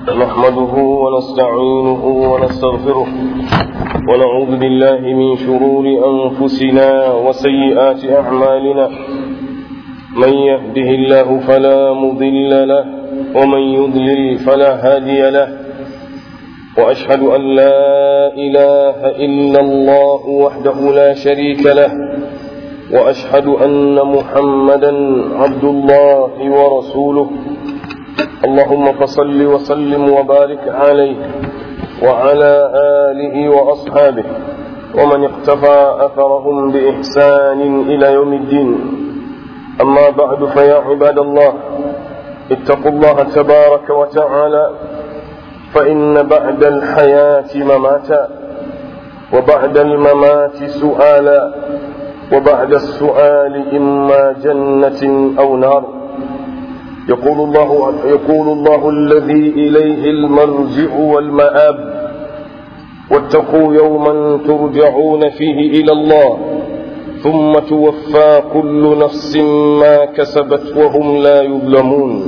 نحمده ونستعينه ونستغفره ونعوذ بالله من شرور أنفسنا وسيئات أعمالنا من يهده الله فلا مضل له ومن يضلل فلا هادي له وأشهد أن لا إله إلا الله وحده لا شريك له وأشهد أن محمدا عبد الله ورسوله اللهم فصل وسلم وبارك عليه وعلى آله وأصحابه ومن اقتفى أثرهم بإحسان إلى يوم الدين أما بعد فيا عباد الله اتقوا الله تبارك وتعالى فإن بعد الحياة مماتا وبعد الممات سؤالا وبعد السؤال إما جنة أو نار يقول الله, يقول الله الذي إليه المرجع والمآب واتقوا يوما ترجعون فيه إلى الله ثم توفى كل نفس ما كسبت وهم لا يظلمون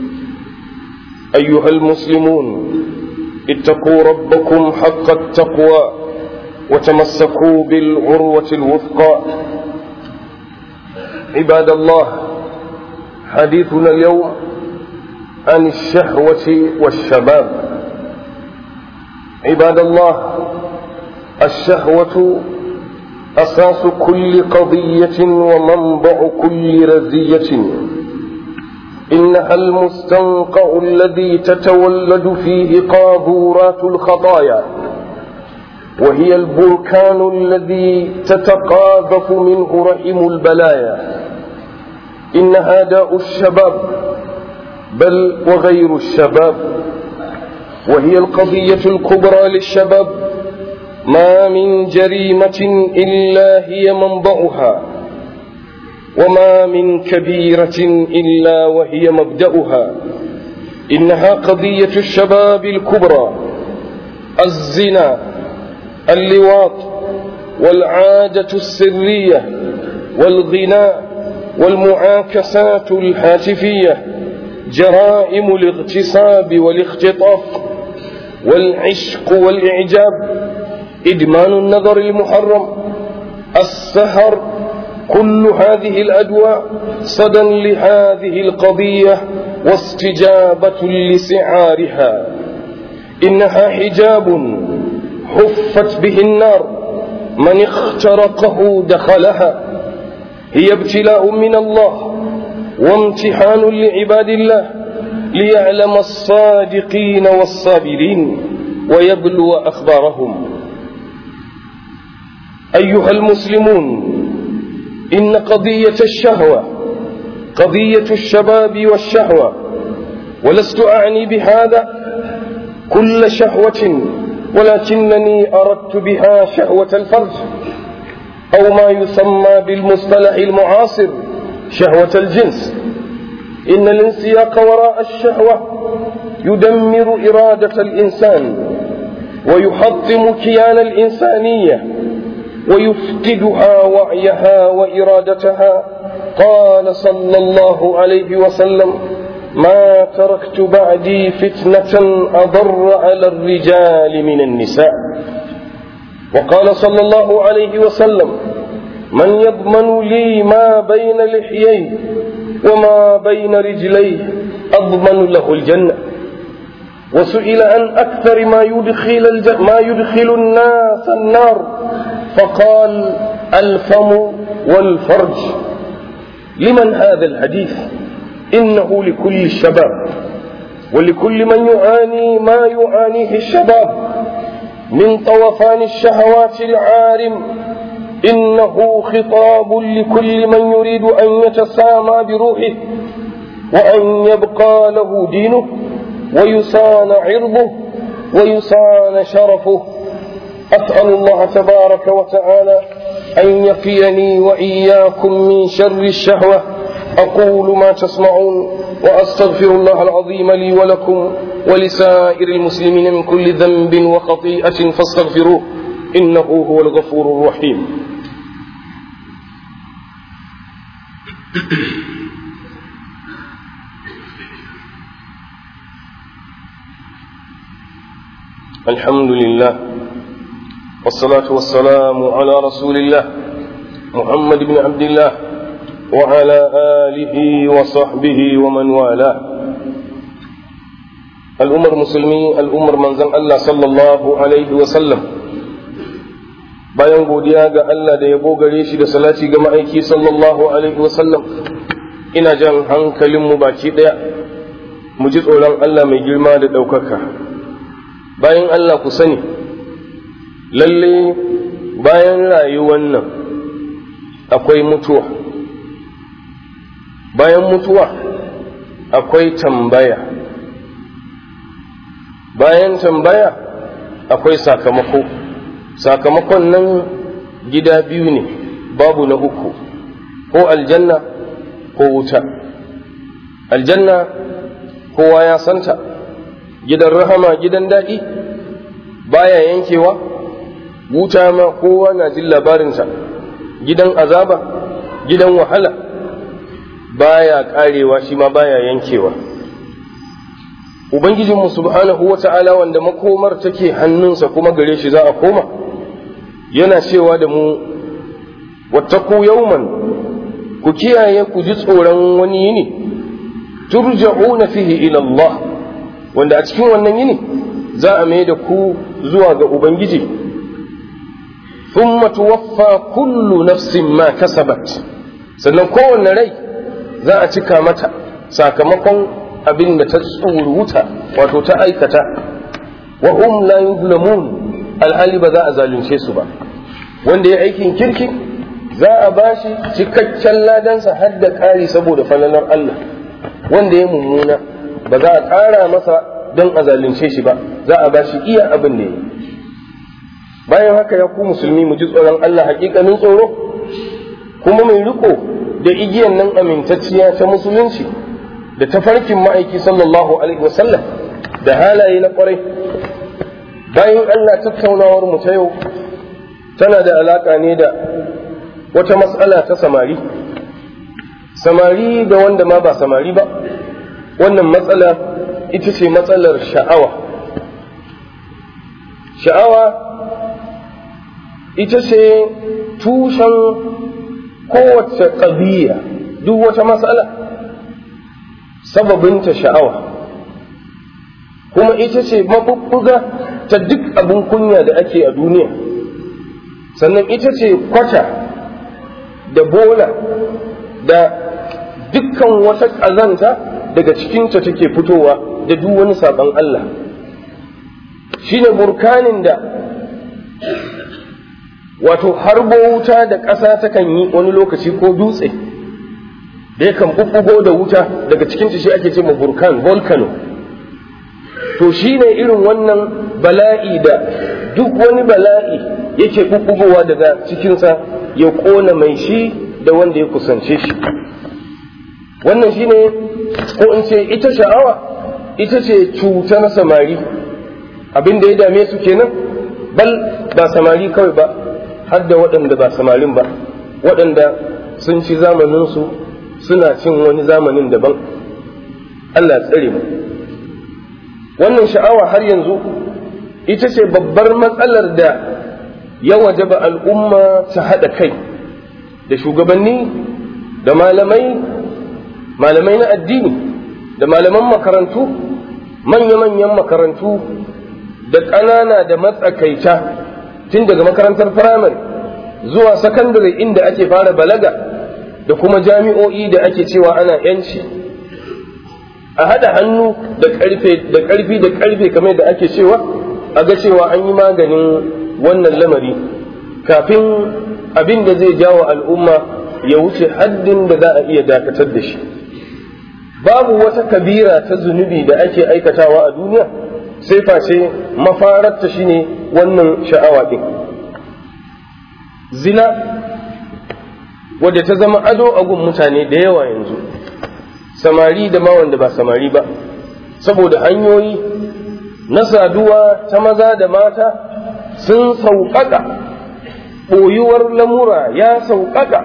أيها المسلمون اتقوا ربكم حق التقوى وتمسكوا بالعروة الوثقى عباد الله حديثنا اليوم عن الشهوة والشباب عباد الله الشهوة أساس كل قضية ومنبع كل رزية إنها المستنقع الذي تتولد فيه قاذورات الخطايا وهي البركان الذي تتقاذف منه رحم البلايا إنها داء الشباب بل وغير الشباب وهي القضية الكبرى للشباب ما من جريمة إلا هي منبعها وما من كبيرة إلا وهي مبدأها إنها قضية الشباب الكبرى الزنا اللواط والعادة السرية والغناء والمعاكسات الهاتفية جرائم الاغتصاب والاختطاف والعشق والإعجاب إدمان النظر المحرم السهر كل هذه الأدواء صدى لهذه القضية واستجابة لسعارها إنها حجاب حفت به النار من اخترقه دخلها هي ابتلاء من الله وامتحان لعباد الله ليعلم الصادقين والصابرين ويبلو أخبارهم أيها المسلمون إن قضية الشهوة قضية الشباب والشهوة ولست أعني بهذا كل شهوة ولكنني أردت بها شهوة الفرج أو ما يسمى بالمصطلح المعاصر شهوة الجنس إن الانسياق وراء الشهوة يدمر إرادة الإنسان ويحطم كيان الإنسانية ويفقدها وعيها وإرادتها قال صلى الله عليه وسلم ما تركت بعدي فتنة أضر على الرجال من النساء وقال صلى الله عليه وسلم من يضمن لي ما بين لحييه وما بين رجليه أضمن له الجنة وسئل عن أكثر ما يدخل, الج... ما يدخل الناس النار فقال الفم والفرج لمن هذا الحديث إنه لكل الشباب ولكل من يعاني ما يعانيه الشباب من طوفان الشهوات العارم إنه خطاب لكل من يريد أن يتسامى بروحه وأن يبقى له دينه ويصان عرضه ويصان شرفه أسأل الله تبارك وتعالى أن يقيني وإياكم من شر الشهوة أقول ما تسمعون وأستغفر الله العظيم لي ولكم ولسائر المسلمين من كل ذنب وخطيئة فاستغفروه إنه هو الغفور الرحيم الحمد لله والصلاة والسلام على رسول الله محمد بن عبد الله وعلى آله وصحبه ومن والاه الأمر مسلمي الأمر من زن الله صلى الله عليه وسلم bayan godiya ga Allah da yabo gare shi da salati ga ma'aiki sallallahu alaihi wasallam ina jan hankalinmu baki ɗaya mu ji tsoron Allah mai girma da ɗaukaka bayan Allah ku sani lalle bayan rayuwan nan akwai mutuwa bayan mutuwa akwai tambaya bayan tambaya akwai sakamako sakamakon nan gida biyu ne babu na uku ko aljanna ko wuta aljanna kowa ya santa gidan rahama gidan daɗi baya yankewa wuta ma kowa na jin labarinta gidan azaba gidan wahala baya karewa shi ma baya yankewa ubangijinmu subhanahu wa ta'ala wanda makomar take hannunsa kuma gare shi za a koma yana cewa da mu wattaku yauman ku kiyaye ku ji tsoron wani yini turja'una fihi ila Allah wanda a cikin wannan yini za a mai da ku zuwa ga ubangiji thumma tuwaffa kullu nafsin ma kasabat sannan kowanne rai za a cika mata sakamakon abin da ta tsuruta wato ta aikata wa hum la yuzlamun alhali ba za a zalunce su ba wanda ya aikin kirki za a bashi cikakken ladansa har da ƙari saboda falalar Allah wanda ya mummuna ba za a ƙara masa don a zalunce shi ba za a bashi iya abin da ya yi bayan haka ya ku musulmi mu ji tsoron Allah hakikanin tsoro kuma mai riko da igiyan nan amintacciya ta musulunci da tafarkin ma'aiki sallallahu alaihi wasallam da halaye na kwarai bayan Allah tattaunawar mu ta yau tana da alaka ne da wata matsala ta samari samari da wanda ma ba samari ba wannan matsala ita ce matsalar sha'awa sha'awa ita ce tushen kowace ƙabiya duk wata matsala sababinta sha'awa kuma ita ce mabubbuga ta duk abin kunya da ake a duniya sannan ita ce kwata da bola da dukkan wata ƙazanta daga cikinta take fitowa da duk wani saɓon Allah shine burkanin da wato harbo wuta da ƙasa takan yi wani lokaci ko dutse da yakan bubbugo da wuta daga cikinta shi ake ce ma burkan volcano to shine irin wannan bala'i da duk wani bala'i yake bubbugowa daga cikinsa ya ƙona mai shi da wanda ya kusance shi wannan shine ko in ce ita sha'awa ita ce cutar samari abin da ya dame su kenan bal ba samari kawai ba har da waɗanda ba samarin ba waɗanda sun ci zamaninsu suna cin wani zamanin daban Allah tsare mu wannan sha'awa har yanzu ita ce babbar matsalar da ya wajaba al'umma ta haɗa kai da shugabanni da malamai malamai na addini da malaman makarantu manya-manyan makarantu da ƙanana da matsakaita tun daga makarantar firamare zuwa sakandare inda ake fara balaga da kuma jami'o'i da ake cewa ana yanci a haɗa hannu da ƙarfe da ƙarfi da ƙarfe kamar da ake cewa a ga cewa an yi maganin wannan lamari kafin abin da zai jawo al'umma ya wuce haddin da za a iya dakatar da shi babu wata kabira ta zunubi da ake aikatawa a duniya sai face mafararta shine wannan sha'awa ɗin zina wadda ta zama ado a gun mutane da yawa yanzu samari da ma wanda ba samari ba saboda hanyoyi na saduwa ta maza da mata sun sauƙaƙa ɓoyuwar lamura ya sauƙaƙa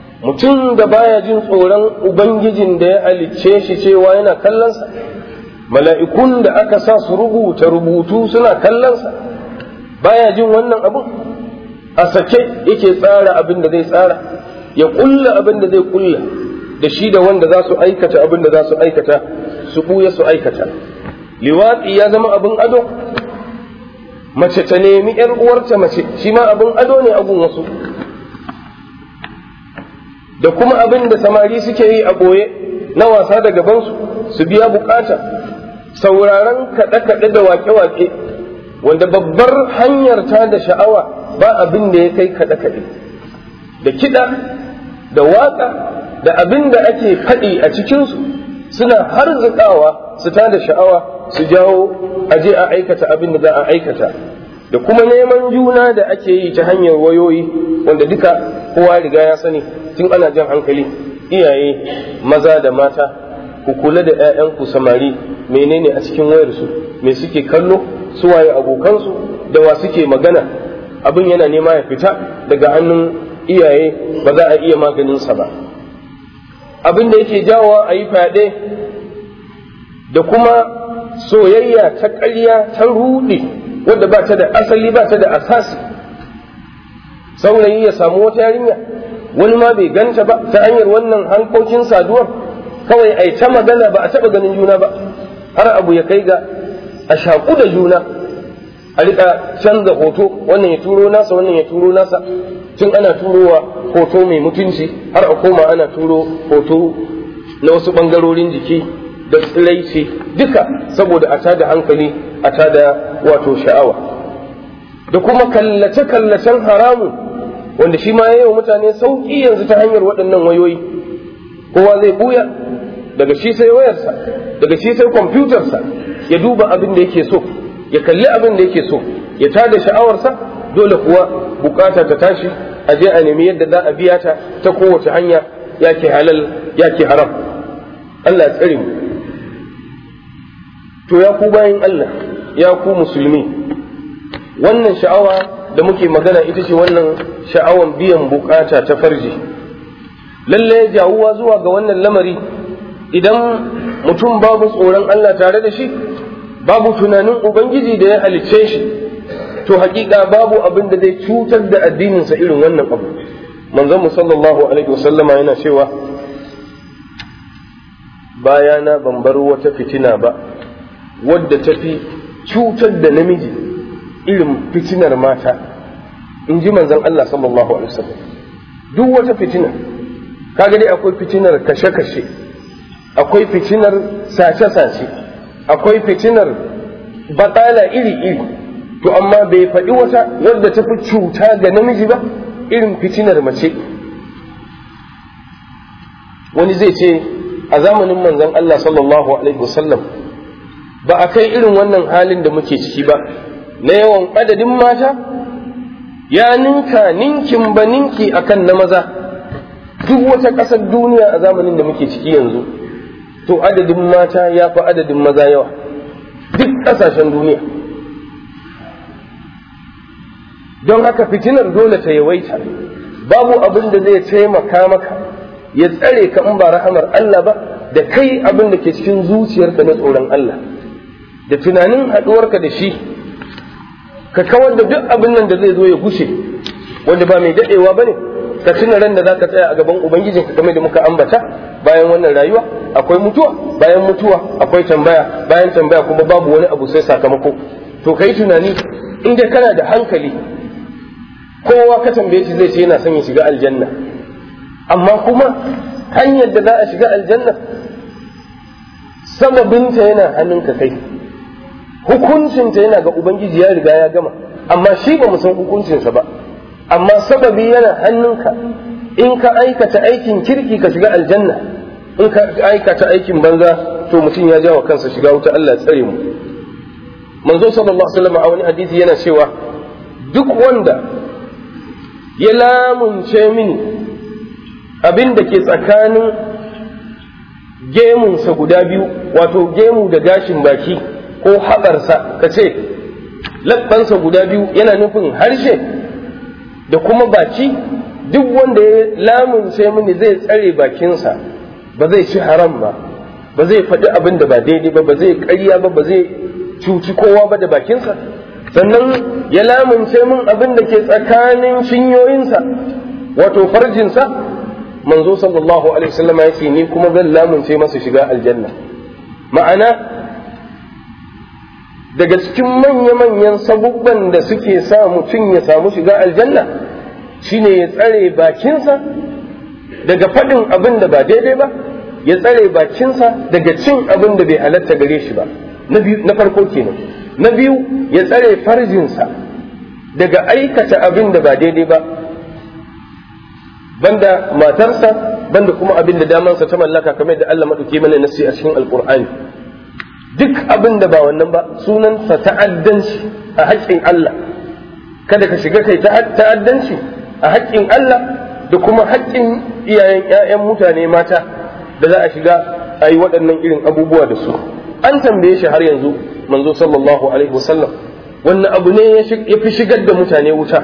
mutum da baya jin tsoron ubangijin da ya halicce shi cewa yana kallonsa mala'ikun da aka sa su rubuta rubutu suna kallonsa baya jin wannan abin a sake yake tsara abin da zai tsara ya kulla abin da zai kulla da shi da wanda za su aikata abin da za su aikata su buya su aikata liwatsi ya zama abin ado mace ta nemi ‘yar uwarta mace shi ma abin ado ne abun wasu da kuma abin da samari suke yi a ɓoye na wasa da gabansu su biya bukata sauraron kaɗe-kaɗe da wake-wake wanda babbar hanyar ta da sha'awa ba abin da ya kai kaɗe-kaɗe da kiɗa da waƙa da abin da ake faɗi a cikinsu suna harzuƙawa su ta da sha'awa su jawo aje a aikata abin da za a aikata da kuma neman juna da ake yi ta hanyar wayoyi wanda duka kowa riga ya sani tun ana jan hankali iyaye maza da mata ku kula da 'ya'yanku samari menene a cikin wayarsu me suke kallo su waye abokansu da wa suke magana abin yana nema ya fita daga hannun iyaye ba za a iya maganinsa ba abin da yake jawowa a yi fyaɗe da kuma soyayya ta ƙarya ta ruɗe wadda ba ta da asali ba ta da asasi saurayi ya samu wata yarinya wani ma bai ganta ba ta hanyar wannan hankokin saduwar kawai a ta magana ba a taɓa ganin juna ba har abu ya kai ga a shaƙu da juna a riƙa canza hoto wannan ya turo nasa wannan ya turo nasa tun ana turowa hoto mai mutunci har a koma ana turo hoto na wasu ɓangarorin jiki da tsiraici duka saboda a tada hankali a tada wato sha'awa da kuma kallace-kallacen haramun wanda shi ma yayi wa mutane sauƙi yanzu ta hanyar waɗannan wayoyi kowa zai buya daga shi sai wayarsa daga shi sai kwamfutarsa ya duba abin da yake so ya kalli abin da yake so ya tada sha'awarsa dole kuwa bukata ta tashi a je a nemi yadda za a biya ta ta kowace hanya yake halal yake haram Allah ya tsare mu to ya ku bayan Allah ya ku musulmi wannan sha'awa da muke magana ita ce wannan sha'awan biyan bukata ta farji lalle jawuwa zuwa ga wannan lamari idan mutum babu tsoron Allah tare da shi babu tunanin ubangiji da ya halicce shi to hakika babu abin da zai cutar da addininsa irin wannan abu manzon mu sallallahu alaihi wasallama yana cewa bayana ban bar wata fitina ba wadda ta fi cutar da namiji irin fitinar mata in ji manzon Allah sallallahu alaihi wasallam duk wata fitina kaga dai akwai fitinar kashe-kashe akwai fitinar sace-sace akwai fitinar batala iri-iri to amma bai faɗi wata wadda ta fi cuta ga namiji ba irin fitinar mace wani zai ce a zamanin manzon Allah sallallahu alaihi wasallam ba a kai irin wannan halin da muke ciki ba na yawan adadin mata ya ninka ninkin ba ninki akan na maza duk wata ƙasar duniya a zamanin da muke ciki yanzu to adadin mata ya fi adadin maza yawa duk ƙasashen duniya don haka fitinar dole ta yawaita babu abin da zai taimaka maka ya tsare ka in ba rahamar Allah ba da kai abin da ke cikin zuciyarka na tsoron Allah da tunanin haɗuwarka da shi ka kawar da duk abin nan da zai zo ya gushe wanda ba mai daɗewa ba ne ka tuna ran da za ka tsaya a gaban ubangijinka game da muka ambata bayan wannan rayuwa akwai mutuwa bayan mutuwa akwai tambaya bayan tambaya kuma babu wani abu sai sakamako to ka yi tunani in dai kana da hankali kowa ka tambaye shi zai ce yana son ya shiga aljanna amma kuma hanyar da za a shiga aljanna sababinta yana hannunka kai hukuncinta yana ga ubangiji ya riga ya gama amma shi ba mu san hukuncinsa ba amma sababi yana hannunka in ka aikata aikin kirki ka shiga aljanna in ka aikata aikin banza to mutum ya jawo kansa shiga wuta Allah ya tsare mu manzo sallallahu alaihi wasallam a wani hadisi yana cewa duk wanda ya lamunce mini abin da ke tsakanin gemunsa guda biyu wato gemu da gashin baki ko haɓarsa ka ce labbansa guda biyu yana nufin harshe da kuma baki duk wanda ya lamunce mini zai tsare bakinsa ba zai ci haram ba ba zai faɗi abin da ba daidai ba ba zai ƙarya ba ba zai cuci kowa ba da bakinsa sannan ya lamunce min abin da ke tsakanin cinyoyinsa wato farjinsa manzo sallallahu alaihi wasallam ya ce ni kuma zan lamunce masa shiga aljanna ma'ana daga cikin manya-manyan sabubban da suke sa mutum ya samu shiga aljanna shine ya tsare bakinsa daga faɗin abin da ba daidai ba ya tsare bakinsa daga cin abin da bai halatta gare shi ba na farko kenan na biyu ya tsare farjinsa daga aikata abin da ba daidai ba banda matarsa banda kuma abin da damansa ta mallaka kamar da Allah maɗauki mana nasi a cikin alƙur'ani duk abin da ba wannan ba sunansa ta'addanci a haƙƙin Allah kada ka shiga kai ta'addanci a haƙƙin Allah da kuma haƙƙin iyayen 'ya'yan mutane mata da za a shiga a yi waɗannan irin abubuwa da su an tambaye shi har yanzu manzo sallallahu alaihi wasallam wannan abu ne ya fi shigar da mutane wuta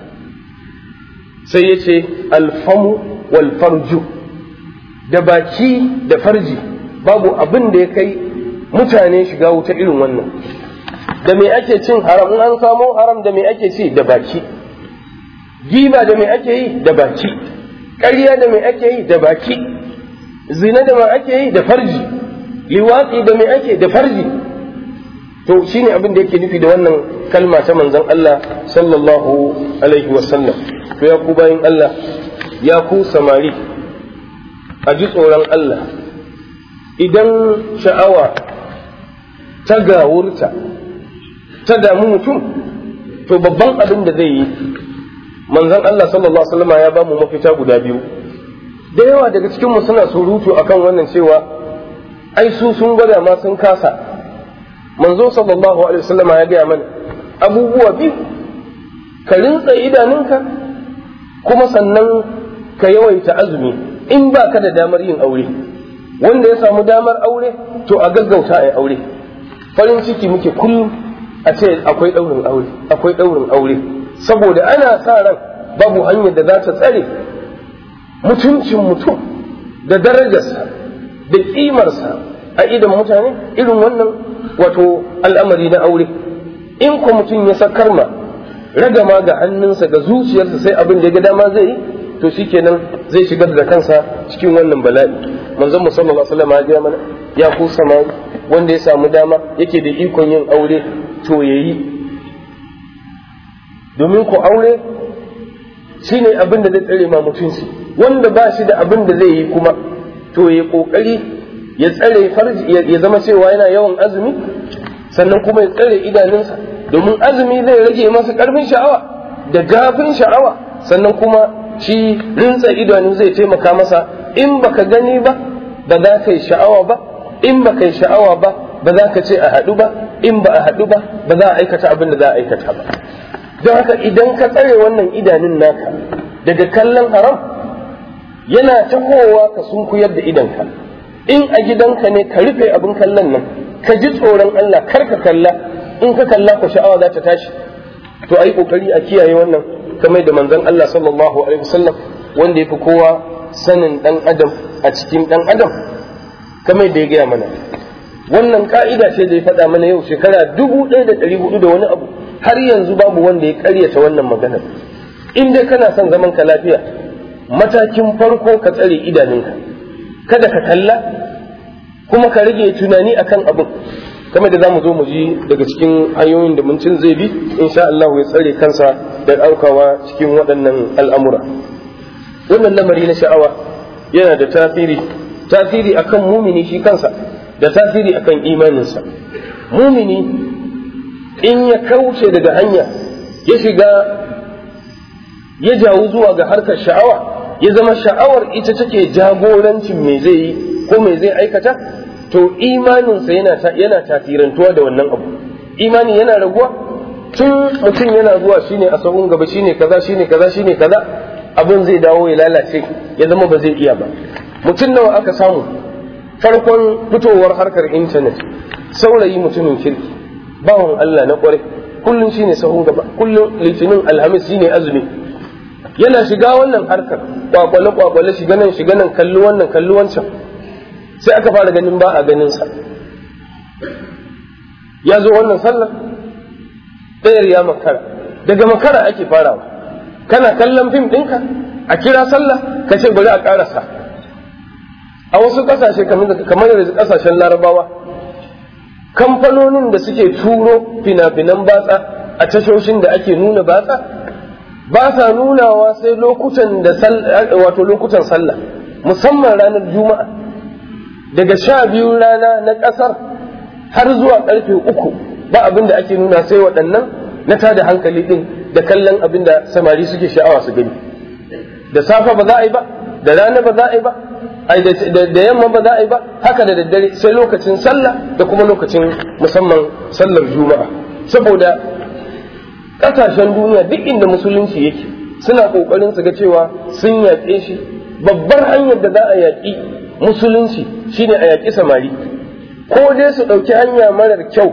sai ya ce alfamu wal farju da baki da farji babu abin da ya kai mutane shiga wuta irin wannan da me ake cin haram in an samo haram da me ake ci da baki giba da me ake yi da baki ƙarya da me ake yi da baki zina da me ake yi da farji liwatsi da me ake da farji to shine abin da yake nufi da wannan kalma ta manzon Allah sallallahu alaihi wasallam to ya ku bayin Allah ya ku samari a ji tsoron Allah idan sha'awa ta gawurta ta damu mutum to babban abin da zai yi manzon Allah sallallahu alaihi wasallam ya ba mu mafita guda biyu da yawa daga cikin mu suna surutu akan wannan cewa ai su sun gwada ma sun kasa manzo sallallahu alaihi wasallam ya gaya mana abubuwa biyu ka rintsa idanunka kuma sannan ka yawaita azumi in ba ka da damar yin aure wanda ya samu damar aure to a gaggauta a yi aure farin ciki muke kullum a ce akwai ɗaurin aure akwai ɗaurin aure saboda ana sa ran babu hanyar da za ta tsare mutuncin mutum da darajarsa da ƙimarsa a idan mutane irin wannan wato al'amari na aure in ko mutum ya sakar ma ragama ga hannunsa ga zuciyarsa sai abin da ya ga dama zai yi to shikenan zai shigar da kansa cikin wannan bala'i manzon mu sallallahu alaihi wasallam ya ga mana ya ku samari wanda ya samu dama yake da ikon yin aure to yayi domin ku aure shine abin da zai tsare ma mutunci wanda ba shi da abin da zai yi kuma to ya kokari ya tsare farji ya zama cewa yana yawan azumi sannan kuma ya tsare idanunsa domin azumi zai rage masa karfin sha'awa da gafin sha'awa sannan kuma shi rinsa idanu zai taimaka masa in baka gani ba ba za ka yi sha'awa ba in ba ka yi sha'awa ba ba za ka ce a haɗu ba in ba a haɗu ba ba za a aikata abin da za a aikata ba don haka idan ka tsare wannan idanun naka daga kallon haram yana tahowa ka sunkuyar da idanka in a gidanka ne ka rufe abin kallon nan ka ji tsoron Allah kar ka kalla in ka kalla ka sha'awa za ta tashi to ayi kokari a kiyaye wannan kamar da manzon Allah sallallahu alaihi wasallam wanda yafi kowa sanin dan adam a cikin dan adam kamar da ya gaya mana wannan ka'ida ce da ya faɗa mana yau shekara dubu ɗaya da ɗari hudu da wani abu har yanzu babu wanda ya ƙaryata wannan maganar in dai kana son zaman ka lafiya matakin farko ka tsare idanunka kada ka kalla kuma ka rage tunani akan abin kamar da zamu zo mu ji daga cikin hanyoyin da mutum zai bi insha Allah ya tsare kansa da ɗaukawa cikin waɗannan al'amura wannan lamari na sha'awa yana da tasiri tasiri akan mumini shi kansa da tasiri akan imaninsa mumini in ya kauce daga hanya ya shiga ya jawo zuwa ga harkar sha'awa ya zama sha'awar ita take jagorancin me zai yi ko me zai aikata to imaninsa yana yana tasirantuwa da wannan abu imani yana raguwa tun mutum yana zuwa shine a sahun gaba shine kaza shine kaza shine kaza abin zai dawo ya lalace ya zama ba zai iya ba mutum nawa aka samu farkon fitowar harkar intanet saurayi mutumin kirki bawan Allah na kwarai kullum shine sahun gaba kullum litinin alhamis shine azumi yana shiga wannan harkar kwakwale kwakwale shiga nan shiga nan kalli wannan kalli wancan sai aka fara ganin ba a ganin sa ya zo wannan sallar ɗayar ya makara daga makara ake farawa kana kallon fim ɗinka a kira sallah ka ce bari a ƙarasa a wasu ƙasashe kamar da ƙasashen larabawa kamfanonin da suke turo fina-finan batsa a tashoshin da ake nuna batsa ba sa nunawa sai lokutan da wato lokutan sallah musamman ranar juma'a daga sha biyu rana na ƙasar har zuwa ƙarfe uku ba abin da ake nuna sai waɗannan na tada hankali ɗin da kallon abin da samari suke sha'awa su gani da safa ba za a yi ba da rana ba za a yi ba da yamma ba za a yi ba haka da daddare sai lokacin sallah da kuma lokacin musamman sallar juma'a saboda ƙasashen duniya duk inda musulunci yake suna ƙoƙarin su ga cewa sun yaƙe shi babbar hanyar da za a yaƙi musulunci shine a yaƙi samari ko dai su ɗauki hanya marar kyau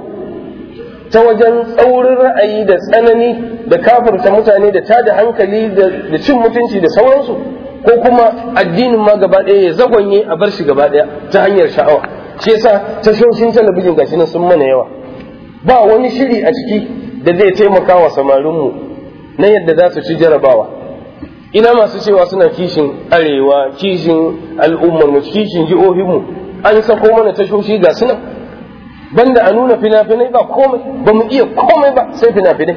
ta wajen tsaurin ra'ayi da tsanani da kafirta mutane da tada hankali da cin mutunci da sauransu ko kuma addinin ma gaba ɗaya ya zagonye a bar shi gaba ɗaya ta hanyar sha'awa shi yasa tashoshin talabijin gashi nan sun mana yawa ba wani shiri a ciki da zai taimaka wa samarinmu na yadda za su ci jarabawa ina masu cewa suna kishin arewa kishin al'ummarmu kishin jihohinmu an sako mana tashoshi ga suna banda a nuna fina-finai ba komai ba mu iya komai ba sai fina-finai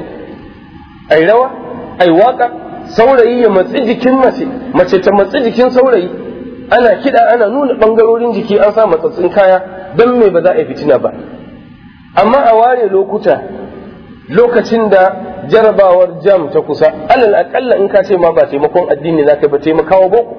ai rawa ai waka saurayi ya matsi jikin mace mace ta matsi jikin saurayi ana kiɗa ana nuna ɓangarorin jiki an sa matsatsin kaya don me ba za a yi fitina ba amma a ware lokuta lokacin da jarabawar jam ta kusa alal akalla in ka ce ma ba taimakon addini za ka ba taimakawa boko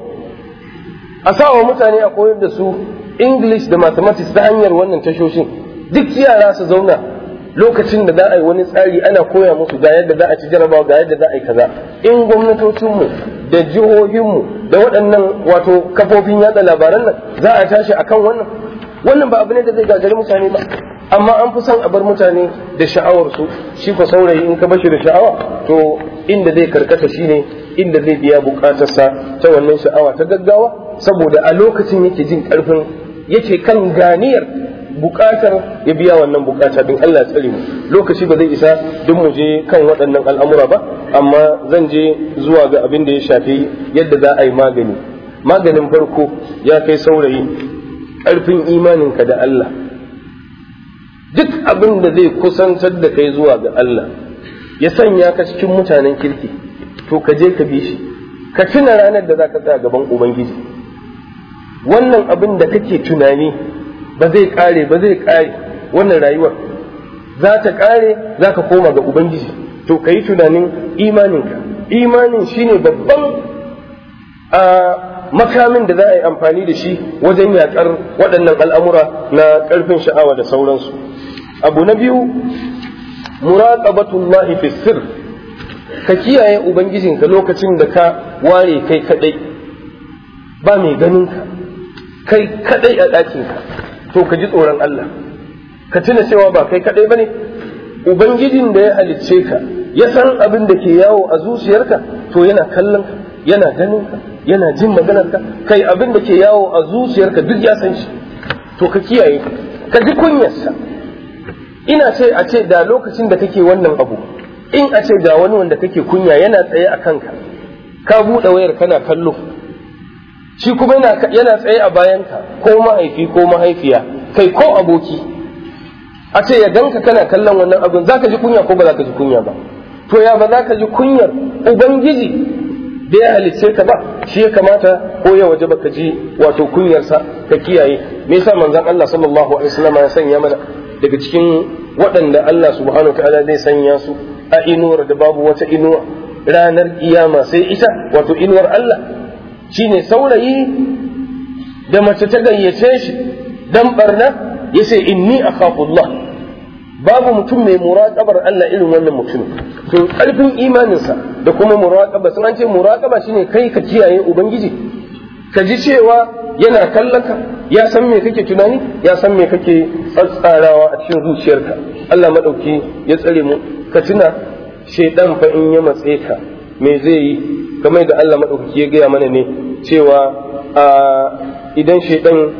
a sawa mutane a koyar da su english da mathematics ta hanyar wannan tashoshin duk yara su zauna lokacin da za a yi wani tsari ana koya musu ga yadda za a ci jarabawa ga yadda za a yi kaza in gwamnatocinmu da jihohinmu da waɗannan wato kafofin yada labaran nan za a tashi akan wannan wannan ba abu ne da zai gagari mutane ba amma an fi son a bar mutane da sha'awarsu shi ko saurayi in ka bashi da sha'awa to inda zai karkata shine inda zai biya bukatarsa ta wannan sha'awa ta gaggawa saboda a lokacin yake jin karfin yake kan ganiyar bukatar ya biya wannan bukata din Allah ya tsare mu lokaci ba zai isa duk mu je kan waɗannan al'amura ba amma zan je zuwa ga abin da ya shafi yadda za a yi magani maganin farko ya kai saurayi ƙarfin imaninka da Allah duk abin da zai kusantar da kai zuwa ga Allah ya sanya ka cikin mutanen kirki to ka je ka bi shi ka tuna ranar da za ka tsaya gaban Ubangiji wannan abin da kake tunani ba zai kare ba zai kare wannan rayuwar za ta kare za ka koma ga Ubangiji to ka yi tunanin imaninka imanin shine babban a makamin da za a yi amfani da shi wajen yaƙar waɗannan al'amura na ƙarfin sha'awa da sauransu abu na biyu muraqabatullahi fi sir ka kiyaye ubangijinka lokacin da ka ware kai kadai ba mai ganin ka kai kadai a ɗakinka to ka ji tsoron Allah ka tuna cewa ba kai kadai bane ubangijin da ya halicce ka ya san abin da ke yawo a zuciyarka to yana kallon ka yana ganin ka yana jin maganar ka kai abin da ke yawo a zuciyarka duk ya san shi to ka kiyaye ka ji kunyarsa ina ce a ce da lokacin da kake wannan abu in a ce ga wani wanda kake kunya yana tsaye a kanka ka buɗe wayar kana kallo shi kuma yana tsaye a bayanka ko mahaifi ko mahaifiya kai ko aboki a ce ya ganka kana kallon wannan abin za ka ji kunya ko ba za ka ji kunya ba to ya ba za ka ji kunyar ubangiji da ya halicce ka ba shi ya kamata ko ya waje baka ji wato kunyarsa ka kiyaye me yasa manzon Allah sallallahu alaihi wasallam ya sanya mana daga cikin waɗanda Allah subhanahu wa ta'ala zai sanya su a inuwar da babu wata inuwa ranar kiyama sai ita wato inuwar Allah shine saurayi da mace ta gayyace shi dan barna yace inni akhafullah babu mutum mai muraqabar Allah irin wannan mutum to karfin imaninsa da kuma muraqaba sun an ce muraqaba shine kai ka kiyaye ubangiji ka ji cewa yana kallon ka ya san me kake tunani ya san me kake tsatsarawa a cikin zuciyarka Allah madauki ya tsare mu ka tuna shaidan fa in ya matse ka me zai yi kamar da Allah madaukaki ya gaya mana ne cewa idan shaidan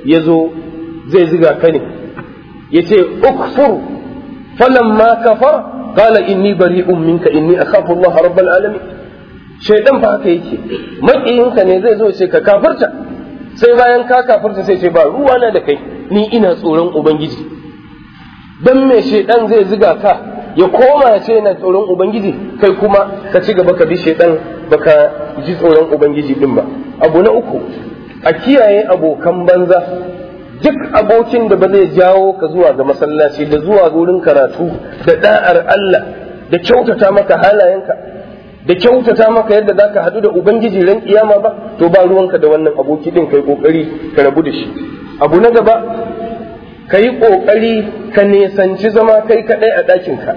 ya zo zai ziga ka ne ya ce ukfur falamma kafar qala inni bari'un minka inni akhafu Allah rabbal alamin shaidan fa haka yake makiyinka ne zai zo ce ka kafirta sai bayan ka kafirta sai ce ba ruwa na da kai ni ina tsoron ubangiji dan me shaidan zai ziga ka ya koma ya ce yana tsoron ubangiji kai kuma ka ci gaba ka bi shaidan baka ji tsoron ubangiji din ba abu na uku a kiyaye abokan banza duk abokin da ba zai jawo ka zuwa ga masallaci da zuwa wurin karatu da da'ar Allah da kyautata maka halayenka da kyautata maka yadda za ka haɗu da Ubangiji ran kiyama ba to ba ruwanka da wannan aboki ɗin kai ƙoƙari ka rabu da shi abu na gaba ka yi ƙoƙari ka nesanci zama kai kaɗai a ɗakinka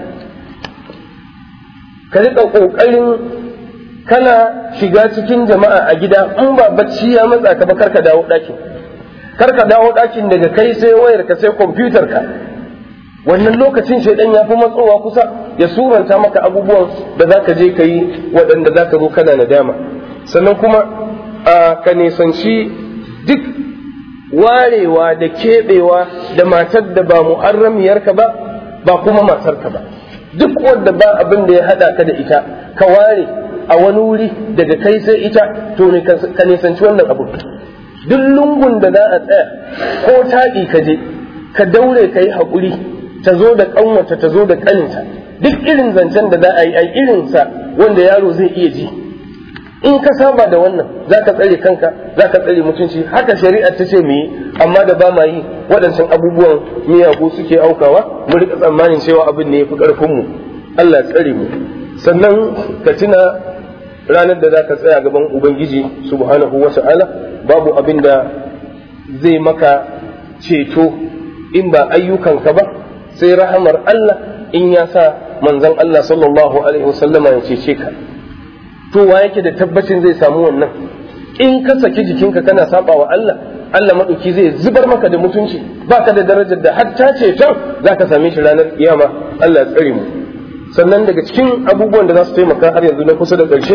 ka riƙa ƙoƙarin kana shiga cikin jama'a a gida in ba bacci ya matsa ka ba kar ka dawo ɗakin kar ka dawo ɗakin daga kai sai wayarka sai kwamfutar ka wannan lokacin shaidan ya fi matsowa kusa ya suranta maka abubuwan da za ka je ka yi waɗanda za ka zo kana nadama sannan kuma a ka nisanci duk warewa da keɓewa da matar da ba mu'arramiyarka ba ba kuma matarka ba duk wanda ba abin da ya haɗa ka da ita ka ware a wani wuri daga kai sai ita to ne ka nisanci wannan abu duk lungun da za a tsaya ko taɗi ka je ka daure ka yi haƙuri ta zo da ƙanwata ta zo da ƙaninta duk irin zancen da za a yi a irinsa wanda yaro zai iya ji in ka saba da wannan za ka tsare kanka za ka tsare mutunci haka shari'ar ta ce mu yi amma da ba ma yi waɗancan abubuwan miyagu suke aukawa mu rika tsammanin cewa abin ne ya fi ƙarfinmu Allah tsare mu sannan ka tuna ranar da za ka tsaya gaban ubangiji subhanahu wa ta'ala babu abin da zai maka ceto in ba ayyukanka ba sai rahamar Allah in ya sa manzon Allah sallallahu alaihi wasallama ya cece ka to wa yake da tabbacin zai samu wannan in ka saki jikinka kana saba wa Allah Allah maɗauki zai zubar maka da mutunci baka da darajar da hatta ceton za ka same shi ranar kiyama Allah ya tsare mu sannan daga cikin abubuwan da za su taimaka har yanzu na kusa da ƙarshe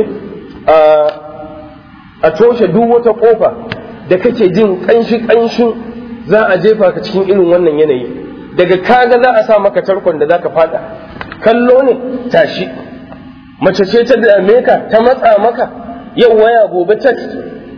a toshe duk wata ƙofa da kake jin ƙanshi ƙanshin za a jefa ka cikin irin wannan yanayi daga kaga za a sa maka tarkon da za ka fada kallo ne tashi mace ce ta dame ka ta matsa maka yau waya gobe text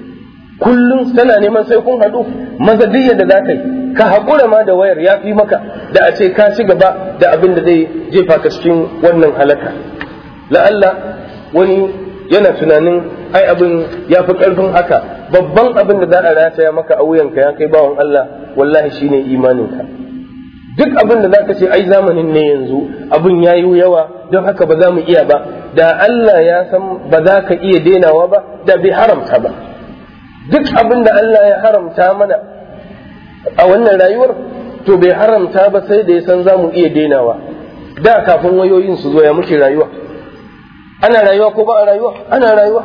kullum tana neman sai kun haɗu mazadiyya da za ka yi ka haƙura ma da wayar ya fi maka da a ce ka ci gaba da abin da zai jefa ka cikin wannan halaka la'alla wani yana tunanin ai abin ya fi ƙarfin haka babban abin da za a rataya maka a wuyanka ya kai bawan Allah wallahi shine imaninka duk abin da za ka ce ai zamanin ne yanzu abin ya yi yawa don haka ba za mu iya ba da Allah ya san ba za ka iya denawa ba da bai haramta ba duk abin da Allah ya haramta mana a wannan rayuwar to bai haramta ba sai da ya san za mu iya denawa da kafin wayoyin su zo ya muke rayuwa ana rayuwa ko ba a rayuwa ana rayuwa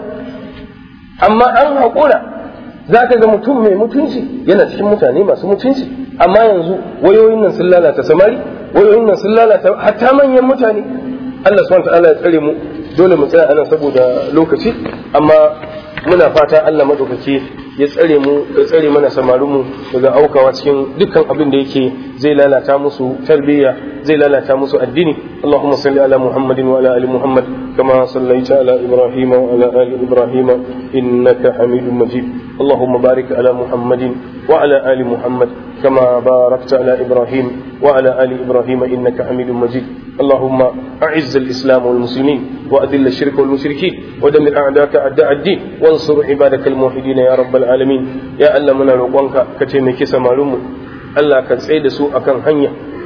amma an haƙura za ka ga mutum mai mutunci yana cikin mutane masu mutunci amma yanzu wayoyin nan sun lalata samari wayoyin nan sun lalata hatta manyan mutane Allah subhanahu wa ta'ala ya tsare mu dole mu tsaya anan saboda lokaci amma muna fata Allah madaukake ya tsare mu ya tsare mana samarinmu daga aukawa cikin dukkan abin da yake zai lalata musu tarbiyya zai lalata musu addini Allahumma salli ala Muhammadin wa ala ali Muhammad kama sallaita ala Ibrahim wa ala ali Ibrahim innaka Hamidum Majid Allahumma barik ala Muhammadin wa ala ali Muhammad كما باركت على إبراهيم وعلى آل إبراهيم إنك حميد مجيد اللهم أعز الإسلام والمسلمين وأذل الشرك والمشركين ودمر أعداءك أعداء الدين وانصر عبادك الموحدين يا رب العالمين يا ألا من روقانك كتيمك سمالوم ألا كتسعيد سوء كان هنيا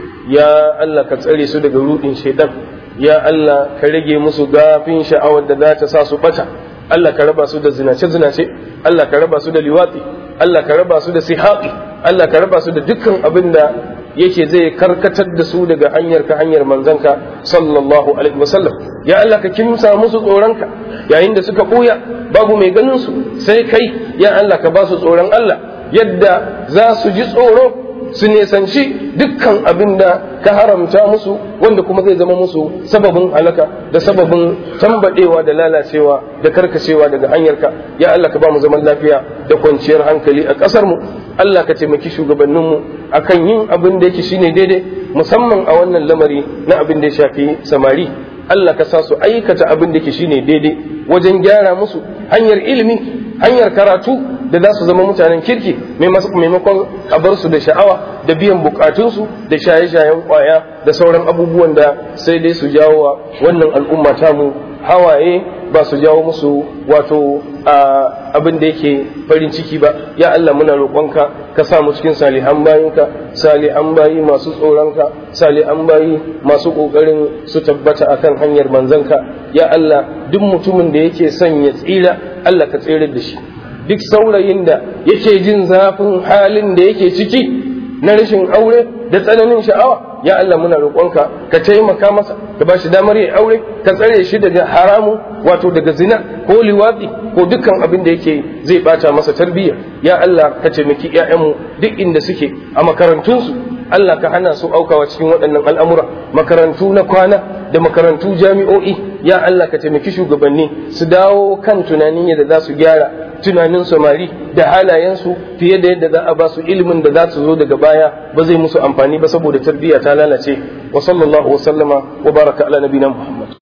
يا ألا كتسعيد سوء دقلوء شيطان يا ألا كرجي مسو غافين شعوة ذات ساسو بتا Allah ka raba su da zinace-zinace, Allah ka raba su da liwatsi, Allah ka raba su da sihaƙi, Allah ka raba su da dukkan abin da yake zai karkatar da su daga hanyar ka hanyar manzanka sallallahu alaihi wasallam ya Allah ka kimsa musu tsoronka yayin da suka ɓuya babu mai ganin su sai kai ya Allah ka ba su tsoron Allah yadda za su ji tsoro su nesanci dukkan abin da ka haramta musu wanda kuma zai zama musu sababin halaka da sababin tambadewa da lalacewa da karkacewa daga hanyarka ya Allah ka ba mu zaman lafiya da kwanciyar hankali a ƙasar mu Allah ka taimaki shugabanninmu akan yin abin da yake shine daidai musamman a wannan lamari na abin da ya shafi samari Allah ka sa su aikata abin da yake shine daidai wajen gyara musu hanyar ilimi hanyar karatu da za su zama mutanen kirki maimakon a bar su da sha'awa da biyan bukatunsu da shaye-shayen kwaya da sauran abubuwan da sai dai su jawo wa wannan al'umma tamu hawaye ba su jawo musu wato abin da yake farin ciki ba ya Allah muna roƙonka ka sa mu cikin salihan bayinka salihan bayi masu tsoronka salihan bayi masu ƙoƙarin su tabbata akan hanyar manzanka ya Allah duk mutumin da yake son ya tsira Allah ka tsere da shi duk saurayin da yake jin zafin halin da yake ciki na rashin aure da tsananin sha'awa ya Allah muna roƙonka ka taimaka masa ka ba shi damar yin aure ka tsare shi daga haramu wato daga zina ko liwatsi ko dukkan abin da yake zai bata masa tarbiyya ya Allah ka taimaki ƴaƴanmu duk inda suke a makarantunsu Allah ka hana su aukawa cikin waɗannan al'amura makarantu na kwana da makarantu jami'o'i ya Allah ka taimaki shugabanni su dawo kan tunanin yadda za su gyara tunanin samari da halayensu fiye da yadda za a ba su ilimin da za su zo daga baya ba zai musu amfani ba saboda tarbiyya ta lalace wa sallallahu wa sallama wa baraka ala nabiyina Muhammad